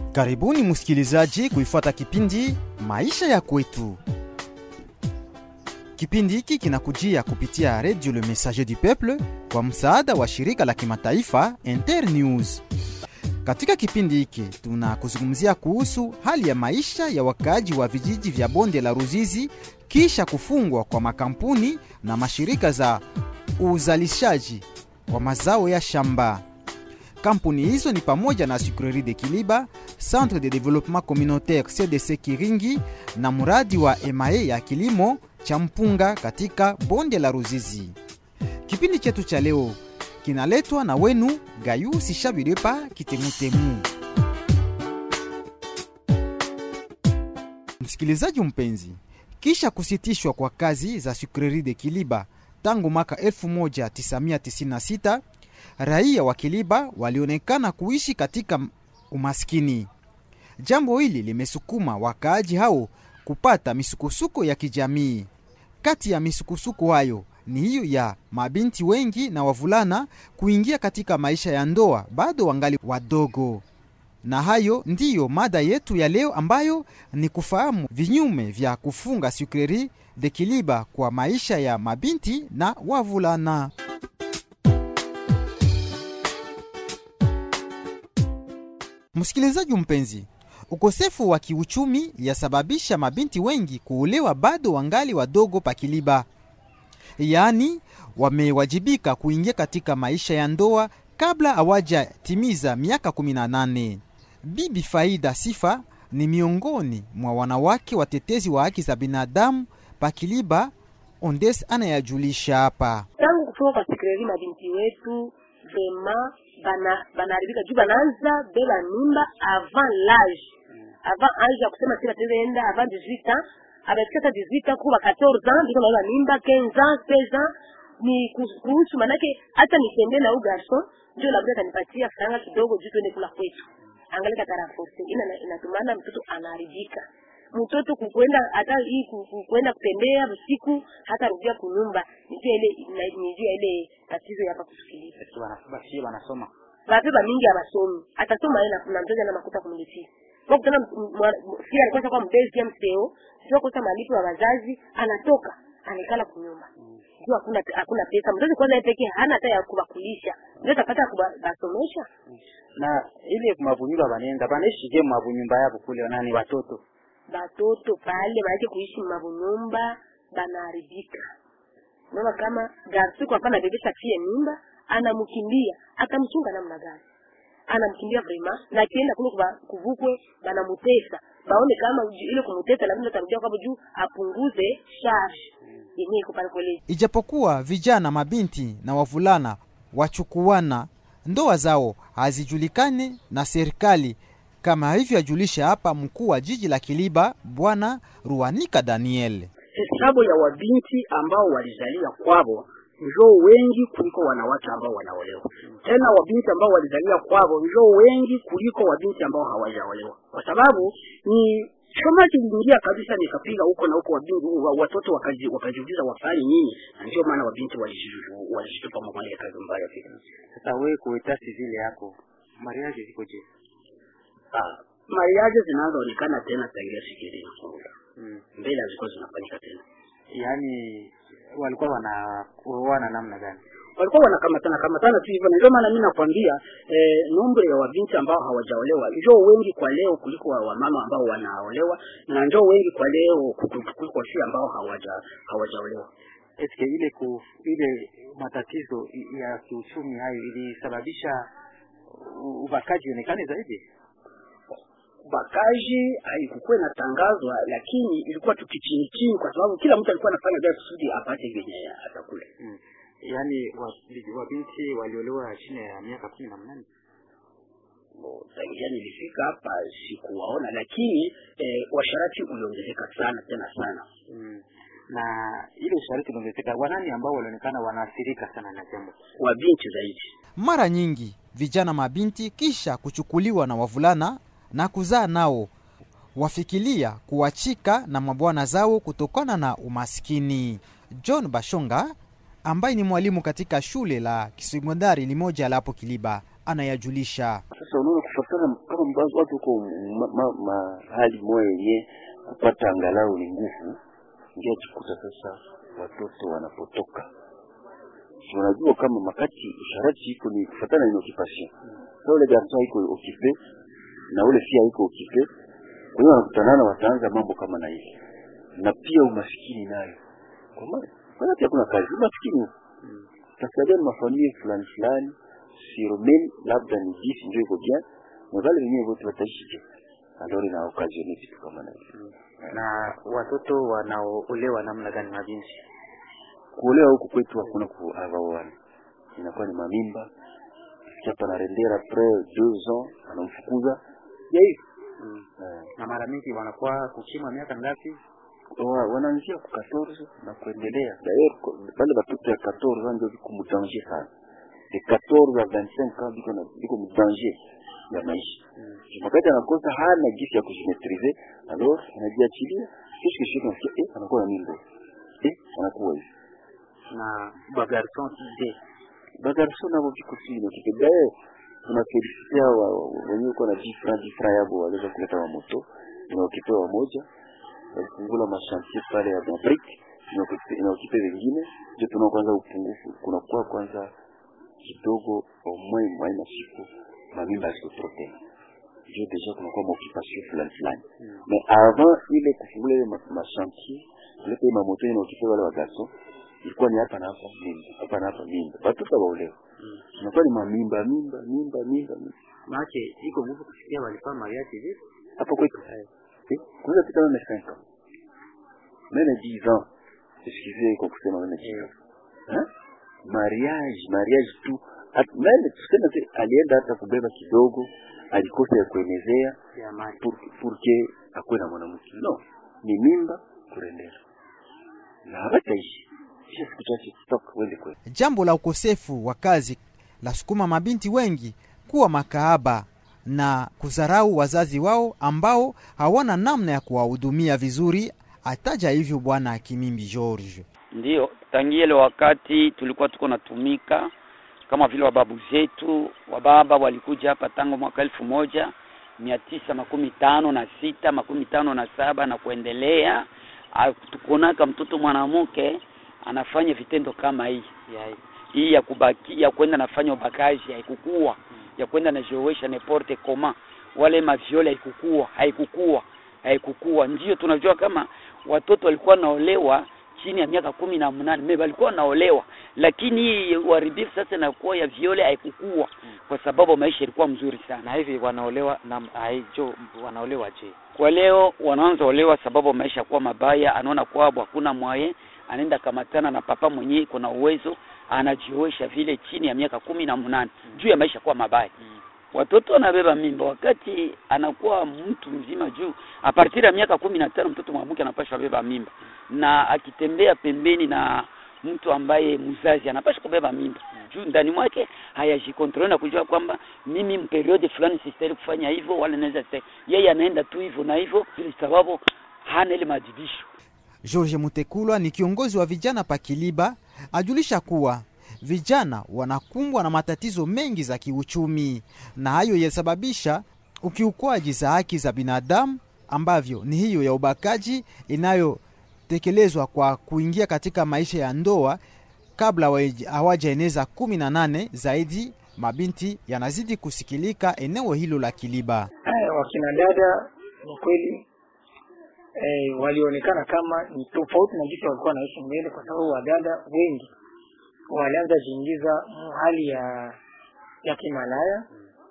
Karibuni msikilizaji kuifuata kipindi Maisha ya Kwetu. Kipindi hiki kinakujia kupitia Radio Le Messager du Peuple kwa msaada wa shirika la kimataifa Internews. Katika kipindi hiki tunakuzungumzia kuhusu hali ya maisha ya wakaaji wa vijiji vya bonde la Ruzizi kisha kufungwa kwa makampuni na mashirika za uzalishaji wa mazao ya shamba. Kampuni hizo ni pamoja na Sucrerie de Kiliba, Centre de Développement Communautaire CDC Kiringi na mradi wa EMAE ya kilimo cha mpunga katika bonde la Ruzizi. Kipindi chetu cha leo kinaletwa na wenu Gayu Sishabidepa Kitemutemu. Msikilizaji mpenzi, kisha kusitishwa kwa kazi za Sucrerie de Kiliba tangu mwaka 1996 raia wa Kiliba walionekana kuishi katika umaskini. Jambo hili limesukuma wakaaji hao kupata misukosuko ya kijamii. Kati ya misukosuko hayo ni hiyo ya mabinti wengi na wavulana kuingia katika maisha ya ndoa bado wangali wadogo. Na hayo ndiyo mada yetu ya leo, ambayo ni kufahamu vinyume vya kufunga Sucrerie de Kiliba kwa maisha ya mabinti na wavulana. Msikilizaji mpenzi, ukosefu wa kiuchumi yasababisha mabinti wengi kuolewa bado wangali wadogo pa Kiliba, yaani wamewajibika kuingia katika maisha ya ndoa kabla hawajatimiza miaka 18. Bibi Faida Sifa ni miongoni mwa wanawake watetezi wa haki za binadamu pa Kiliba. Ondes anayajulisha hapa. tangu kufunga kwa Sucrerie mabinti wetu vema bana banaharibika juu banaanza bela mimba avant l'âge avant âge ya kusema si batenda avant 18 ans abafika hata 18 ans kuba 14 ans biko naona mimba 15 ans 16 ans ni ku- kuhusu manake hata nitende na huyu garson ndio labda atanipatia faranga kidogo juu tuende kula kwetu angalika taraforce ina inatumana mtoto anaharibika mtoto kukwenda hata hii ku- ku- kwenda kutembea usiku hata rudia kunyumba nijua ile na- nijua ile tatizo yapa kusikiliza bashie wanasoma bapeba mingi abasomi atasoma yeye na- na mzazi ana makuta kumlipia kwa kutana fia alikosa kwa mbezi ya mseo sio kosa malipo ya wazazi anatoka anaikala kunyumba juu hakuna hakuna pesa mzazi kwanza yeye pekee hana hata ya kubakulisha ndio atapata kubasomesha na ile mavunyumba banenda banaishije mavunyumba yabo kule nani watoto batoto pale maanake kuishi mavunyumba banaharibika unaona kama garsiku hapana bebesha fie mimba anamkimbia atamchunga namna gani anamkimbia vrema na akienda kule kuba- kuvukwe banamutesa baone kama ju- ile kumutesa lakini atarudia kwabo juu apunguze charge yenyewe iko pale kwele Ijapokuwa vijana mabinti na wavulana wachukuana, ndoa zao hazijulikani na serikali, kama hivyo ajulisha hapa mkuu wa jiji la Kiliba, Bwana Ruanika Daniel. hesabu ya wabinti ambao walizalia kwavo njoo wengi kuliko wanawake ambao wanaolewa. Tena wabinti ambao walizalia kwavo njoo wengi kuliko wabinti ambao hawajaolewa, kwa sababu ni choma kiliingia kabisa, nikapiga huko na huko, wabinti wa- watoto wakaji, wakajiuliza wafanye nini, na ndio maana wabinti walishitupa walishitupa mambo ya kazi mbaya vile. sasa wewe kuita civile yako mariage ziko je Ah, mariaje zinazoonekana tena tangia siku ile inafunga mm. mbele hazikuwa zinafanyika tena. yaani walikuwa wanaoana namna gani walikuwa wanakamatana kamatana tu hivyo, na ndio maana mimi nakwambia eh, nombre ya wabinti ambao hawajaolewa njoo wengi kwa leo kuliko wa wamama ambao wanaolewa, na njoo wengi kwa leo kuku- kuliko wasi ambao hawaja hawajaolewa. eske ile ku, ile matatizo i- ya kiuchumi hayo ilisababisha u- ubakaji ionekane zaidi Ubakaji haikukuwa inatangazwa, lakini ilikuwa tu kichini chini, kwa sababu kila mtu alikuwa anafanya vile kusudi apate vyenye atakula. mm. yaani wa- wabinti waliolewa chini ya miaka kumi na mnane Bo, Tangia nilifika hapa sikuwaona, lakini eh, washarati uliongezeka sana tena sana. mm. na ile ushariki uliongezeka wanani ambao walionekana wanaathirika sana na jambo Wabinti zaidi Mara nyingi vijana mabinti kisha kuchukuliwa na wavulana na kuzaa nao wafikilia kuachika na mabwana zao kutokana na umaskini. John Bashonga ambaye ni mwalimu katika shule la kisekondari limoja la hapo Kiliba anayajulisha. sasa unaona kufatana kama mbazo watu huko ma- ma- mahali moya yenye kupata angalau ni nguvu ndio jikuta sasa watoto wanapotoka Si unajua kama makati usharati iko ni kufatana ni occupation sasa ule garson iko occupé na ule fia iko occupé kwa hiyo wanakutanana wataanza mambo kama na hivi na pia umaskini nayo kwa maana maana pia kuna kazi umaskini tasaidia ni mafamilia fulani fulani siromeni labda ni jisi ndio iko bien na wale wenyewe wote wataishi je alors ina occasion vitu kama na hivi na watoto wanaoolewa namna gani mabinti kuolewa huku kwetu hakuna kuavaoana inakuwa ni mamimba chapa na rendera après deux ans anamfukuza ya hivi mm. eh, na mara mingi wanakuwa kukimwa miaka ngapi wa- wanaanzia ku 14 na kuendelea d'ailleurs ko- bale batoto ya 14 ans ndio viko mu danger sana de 14 à 25 ans biko na biko mu danger ya maisha mm. wakati anakosa hana gisi ya kujimetrize alors anajiachilia kesho kesho nasikia eh anakuwa na mimba eh anakuwa hivi na bagarson je bagarso nabo viko chini kikidae tunafelisitia wenyewe kuwa na jifra jifra yabo waliweza kuleta wa moto inaokipewa moja walifungula mashantier pale ya mabrik inaokipe wengine ndio tunao kwanza upungufu kunakuwa kwanza kidogo omwe mwai masiku mamimba yaziko tena ndio deja kunakuwa maoccupation fulani fulani mais avant ile kufungula ile ma- mashantier kuleta ile mamoto inaokipe wale wagarso ilikuwa ni hapa na hapa mimba hapa na hapa mimba watoto waolewa inakuwa ni mamimba mimba mimba mimba mimba maake iko nguvu kusikia walikuwa mariage hivi hapa kwetu Eh, kunaweza pita meme 5 ans meme 10 ans excusez kwa kusema meme 10 ans Hein? mariage mariage tu At- meme tuseme tu alienda hata kubeba kidogo alikosa ya kuenezea ya mali pour, pour que akuwe na mwanamke no ni mimba kurendera na hawataishi kisha siku chache stok wende kweli Jambo la ukosefu wa kazi la sukuma mabinti wengi kuwa makaaba na kudharau wazazi wao ambao hawana namna ya kuwahudumia vizuri, ataja hivyo Bwana Kimimbi George. Ndiyo, tangia ile wakati tulikuwa tuko natumika kama vile wababu zetu wababa walikuja hapa tangu mwaka elfu moja mia tisa makumi tano na sita makumi tano na saba na kuendelea. Ah, Tukuonaka mtoto mwanamke anafanya vitendo kama hii ya hii ya kubaki ya kwenda nafanya ubakaji haikukua, ya kwenda najiowesha n'importe comment, wale maviole haikukua, haikukua, haikukua. Ndio tunajua kama watoto walikuwa naolewa chini ya miaka kumi na mnane me walikuwa wanaolewa, lakini hii uharibifu sasa inakuwa ya viole haikukua, kwa sababu maisha ilikuwa mzuri sana. na hivi wanaolewa na aijo wanaolewa je Kwa leo wanaanza olewa sababu maisha kuwa mabaya, anaona kwabo hakuna mwaye, anaenda kamatana na papa mwenyewe iko na uwezo, anajiowesha vile chini ya miaka kumi na mnane juu ya maisha kuwa mabaya. Watoto wanabeba mimba wakati anakuwa mtu mzima, juu a partir ya miaka kumi na tano mtoto mwanamke anapaswa beba mimba, na akitembea pembeni na mtu ambaye mzazi anapaswa kubeba mimba juu ndani mwake hayajikontrole na kujua kwamba mimi mperiode fulani sistahili kufanya hivyo, wala naweza sita- yeye anaenda tu hivyo na hivyo, vile sababu hana ile maadibisho. George Mutekulwa ni kiongozi wa vijana pa Kiliba, ajulisha kuwa vijana wanakumbwa na matatizo mengi za kiuchumi, na hayo yasababisha ukiukwaji za haki za binadamu ambavyo ni hiyo ya ubakaji inayotekelezwa kwa kuingia katika maisha ya ndoa kabla hawaja- hawajaeneza kumi na nane zaidi. Mabinti yanazidi kusikilika eneo hilo la Kiliba. Haya, wakina dada ni kweli eh, walionekana kama ni tofauti na jinsi walikuwa wanaishi mbele, kwa sababu wadada wengi walianza jiingiza mu hali ya ya kimalaya.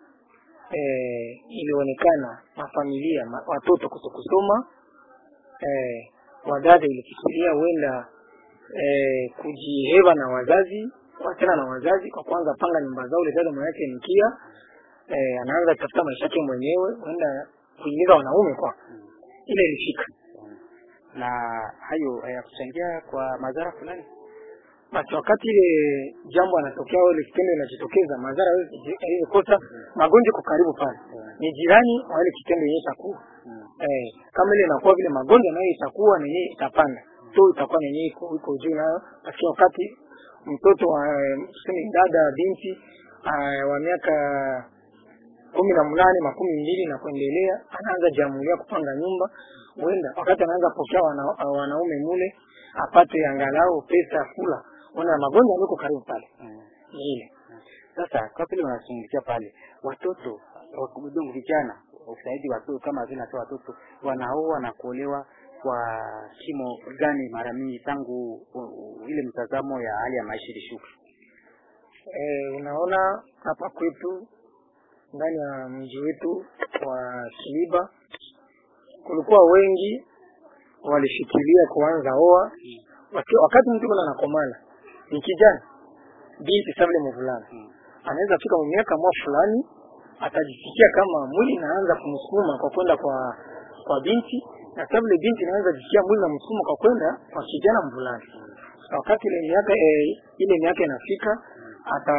Eh, ilionekana mafamilia ma, watoto kutokusoma. Eh, wadada ilifikiria huenda eh, kujiheva na wazazi wachana na wazazi kwa kwanza panga nyumba zao. Ule dada mwanake nikia eh, anaanza kutafuta maisha yake mwenyewe, huenda kuingiza wanaume kwa ile ilifika na hayo hayakuchangia kwa madhara fulani basi. Wakati ile jambo anatokea au ile kitendo inajitokeza, madhara hiyo kosa magonjwa kwa karibu pale, ni jirani wa ile kitendo yenyewe itakuwa eh, kama ile inakuwa vile magonjwa nayo itakuwa na yenyewe itapanda tu, itakuwa na yenyewe iko iko juu nayo. Basi wakati mtoto wa tuseme dada binti ah, wa miaka kumi na mnane makumi mbili na kuendelea anaanza jamulia kupanga nyumba huenda wakati anaanza pokea wana, wanaume mule apate angalau pesa ya kula ona magonjwa aliko karibu pale Mm. ni ile Sasa kwa vile unazungumzia pale watoto wakubudongo vijana usaidi watoto kama vile natoa watoto wanaoa na kuolewa kwa kimo gani mara mingi tangu u, u, ile mtazamo ya hali ya maisha ilishuka? e, unaona hapa kwetu ndani ya mji wetu wa Kiliba kulikuwa wengi walishikilia kuanza oa Waki- wakati mtu kuna nakomana ni kijana binti sabile mvulana Mm. anaweza fika miaka mwa fulani atajisikia kama mwili inaanza kumsukuma kwa kwenda kwa kwa binti na sabile binti inaweza jisikia mwili na msukuma kwa kwenda kwa kijana mvulana na wakati ile miaka e, ile miaka inafika ata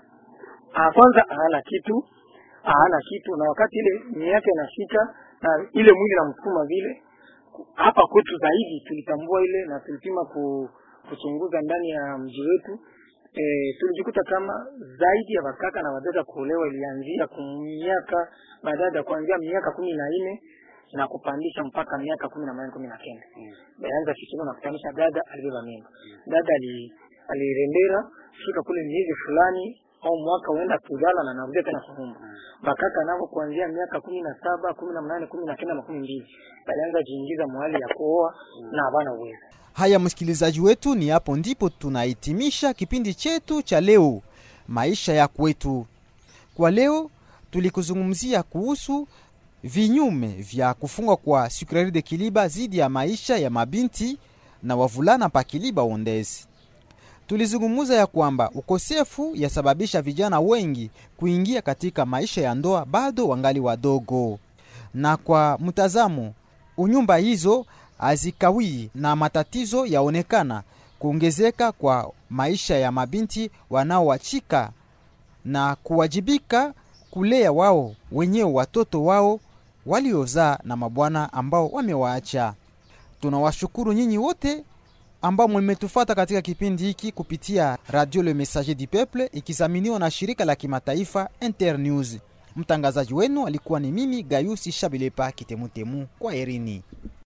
ah, kwanza hana kitu hana kitu na wakati ile miaka inafika na ile mwili na msukuma vile hapa kwetu zaidi tulitambua ile na tulipima ku, kuchunguza ndani ya mji wetu e, tulijikuta kama zaidi ya wakaka na wadada kuolewa ilianzia miaka badada kuanzia miaka kumi na nne na kupandisha mpaka miaka kumi na nane kumi na kenda Mm. baanza kichungu na kutanisha dada alibeba mimba dada ali alirendera fika kule miezi fulani au mwaka uenda kuzala na narudia tena kuumba bakaka navo kuanzia miaka kumi na saba kumi na mnane kumi na kenda makumi mbili balianza jiingiza mwali ya kuoa na havana uwezo Haya, msikilizaji wetu, ni hapo ndipo tunahitimisha kipindi chetu cha leo, maisha ya kwetu. Kwa leo tulikuzungumzia kuhusu vinyume vya kufungwa kwa Sucrerie de Kiliba dhidi ya maisha ya mabinti na wavulana pa Kiliba Ondezi. Tulizungumza ya kwamba ukosefu yasababisha vijana wengi kuingia katika maisha ya ndoa bado wangali wadogo, na kwa mtazamo unyumba hizo hazikawii na matatizo yaonekana kuongezeka kwa maisha ya mabinti wanaowachika na kuwajibika kulea wao wenyewe watoto wao waliozaa na mabwana ambao wamewaacha. Tunawashukuru nyinyi wote ambao mmetufata katika kipindi hiki kupitia Radio Le Messager du Peuple ikizaminiwa na shirika la kimataifa Internews. Mtangazaji wenu alikuwa ni mimi Gayusi Shabilepa Kitemutemu. Kwa herini.